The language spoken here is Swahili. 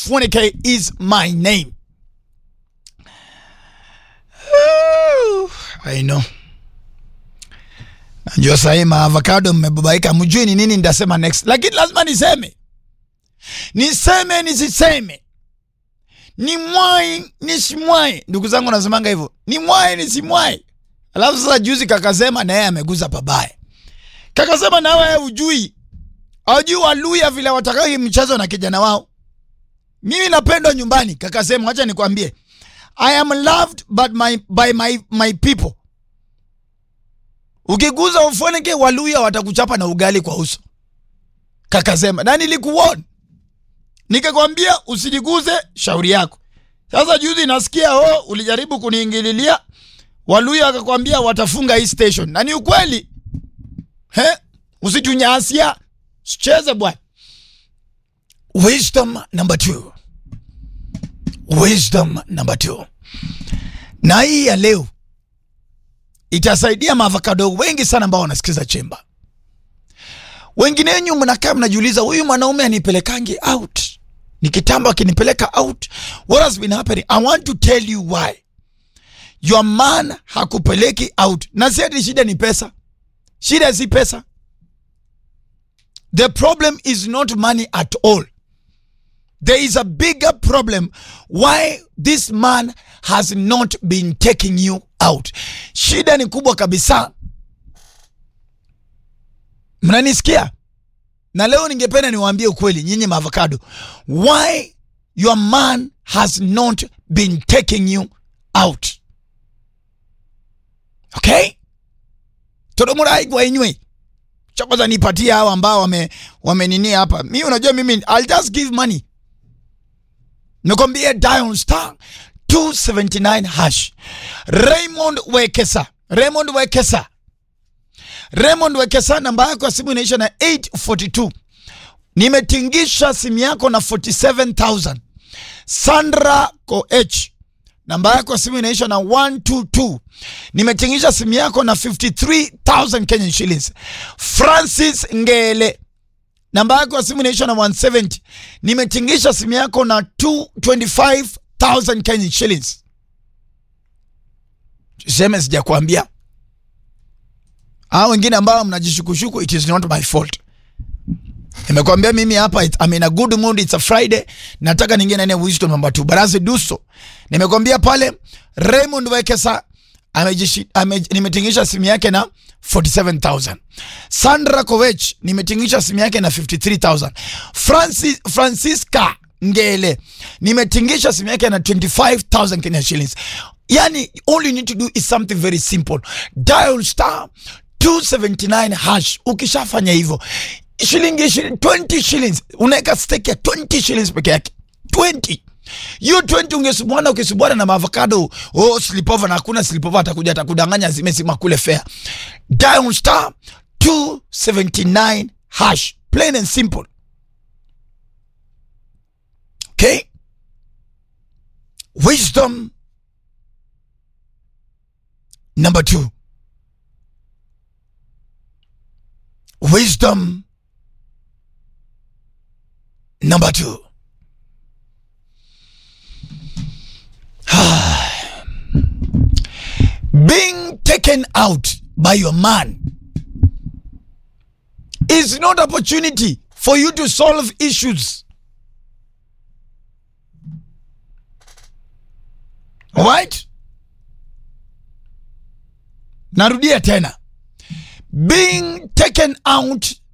Funike is my name. I know. Najua sahii maavocado mmebabaika, mjui ni nini nitasema next, lakini lazima niseme, niseme nisiseme, ni mwai nisimwai. Ndugu zangu nasemanga hivyo, ni mwai nisimwai. Alafu sasa juzi kakasema na yeye ameguza pabaya, kakasema na wewe ujui, ajui Waluya vile watakao hii mchezo na kijana wao. Mimi napendwa nyumbani, kakasema, acha nikwambie, I am loved but my, by my, my people Ukiguza ufoneke Waluya watakuchapa na ugali kwa uso. Kakasema na nilikuona, nikakwambia usijiguze, shauri yako. Sasa juzi nasikia oh, ulijaribu kuniingililia Waluya akakwambia watafunga hii station, na ni ukweli he, usitunyasia, sicheze bwana. Wisdom number two, wisdom number two, na hii ya leo itasaidia maavocado wengi sana ambao wanasikiza chemba. Wengine wenyu mnakaa mnajiuliza, huyu mwanaume anipelekangi out, ni kitambo akinipeleka out, what has been happening? I want to tell you why. Your man hakupeleki out, na si ati shida ni pesa. Shida si pesa. The problem is not money at all. There is a bigger problem why this man has not been taking you out. Shida ni kubwa kabisa. Mnanisikia? Na leo ningependa niwaambie ukweli nyinyi maavocado. Why your man has not been taking you out. Okay? Todomurai kwa inywe. Chokoza nipatie hao ambao wame wamenini hapa. Mimi unajua mimi I'll just give money. Nikwambie dial star 279 hash. Raymond Wekesa. Raymond Wekesa. Raymond Wekesa, namba yako ya simu inaisha na 842. Nimetingisha simu yako na 47000. Sandra Koech, namba yako ya simu inaisha na 122. Nimetingisha simu yako na 53000 Kenyan shillings. Francis Ngele, namba yako ya simu inaisha na 170. Nimetingisha simu yako na 225000 Kenyan shillings. Seme sijakwambia. Hao wengine ambao mnajishukushuku, it is not my fault. Nimekwambia mimi hapa it, I'm in a good mood, it's a Friday. Nataka ningie na wisdom number 2. But as I do so, nimekwambia pale Raymond Wekesa amejishi ame, nimetingisha simu yake na 47000. Sandra Kovech nimetingisha simu yake na 53000. Francis Francisca Ngele nimetingisha simu yake na 25000 Kenya shillings. Yani all you need to do is something very simple. Dial star 279 hash. Ukishafanya hivyo shilingi 20 shillings unaweka stake ya 20 shillings peke yake 20 hiyo 20 ungesubwana ukisubwana na maavocado oh slipover na hakuna slipover atakuja atakudanganya zimesima kule fair dial star 279 hash plain and simple okay wisdom number 2 wisdom number 2 being taken out by your man is not opportunity for you to solve issues right narudia tena being taken out